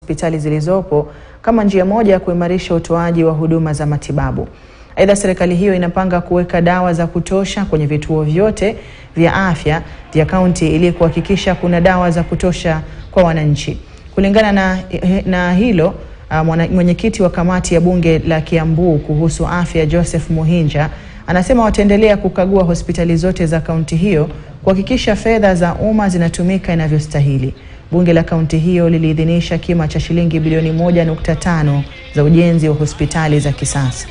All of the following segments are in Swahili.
hospitali zilizopo kama njia moja ya kuimarisha utoaji wa huduma za matibabu. Aidha, serikali hiyo inapanga kuweka dawa za kutosha kwenye vituo vyote vya afya vya kaunti ili kuhakikisha kuna dawa za kutosha kwa wananchi. Kulingana na, na hilo uh, mwenyekiti wa kamati ya bunge la Kiambu kuhusu afya Joseph Muhinja anasema wataendelea kukagua hospitali zote za kaunti hiyo kuhakikisha fedha za umma zinatumika inavyostahili. Bunge la kaunti hiyo liliidhinisha kima cha shilingi bilioni 1.5 za ujenzi wa hospitali za kisasa.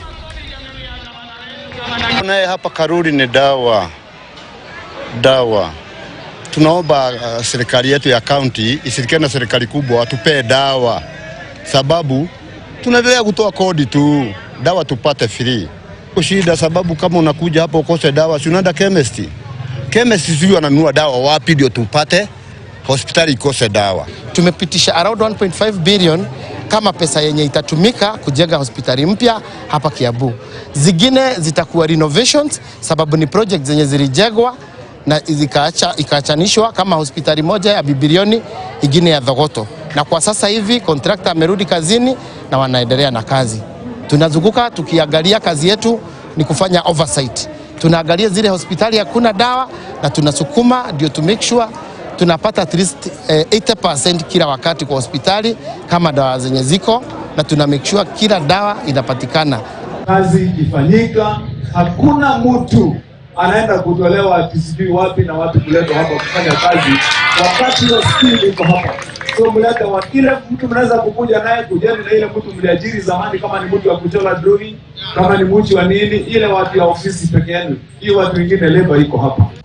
Naye hapa Karuri ni dawa dawa. Tunaomba uh, serikali yetu ya kaunti ishirikiane na serikali kubwa watupee dawa, sababu tunaendelea kutoa kodi tu, dawa tupate free. Shida sababu kama unakuja hapa ukose dawa, si unaenda chemist. Chemist sijui ananunua dawa wapi ndio tupate hospitali ikose dawa. Tumepitisha around 1.5 billion kama pesa yenye itatumika kujenga hospitali mpya hapa Kiambu. Zingine zitakuwa renovations, sababu ni project zenye zilijengwa na zikaacha ikaachanishwa kama hospitali moja ya bilioni ingine ya Thogoto, na kwa sasa hivi contractor amerudi kazini na wanaendelea na kazi. Tunazunguka tukiangalia, kazi yetu ni kufanya oversight. Tunaangalia zile hospitali hakuna dawa na tunasukuma ndio to make sure tunapata at least eh, 80% kila wakati kwa hospitali kama dawa zenye ziko, na tuna make sure kila dawa inapatikana. Kazi ikifanyika, hakuna mtu anaenda kutolewa ati sijui wapi na wapi kuletwa hapa kufanya kazi, wakati hiyo skill iko hapa. So mlete wa ile mtu mnaweza kukuja naye kujani na ile mtu mliajiri zamani, kama ni mtu wa kuchora drawing, kama ni mtu wa nini, ile watu ya ofisi peke yenu, hiyo watu wengine leba iko hapa.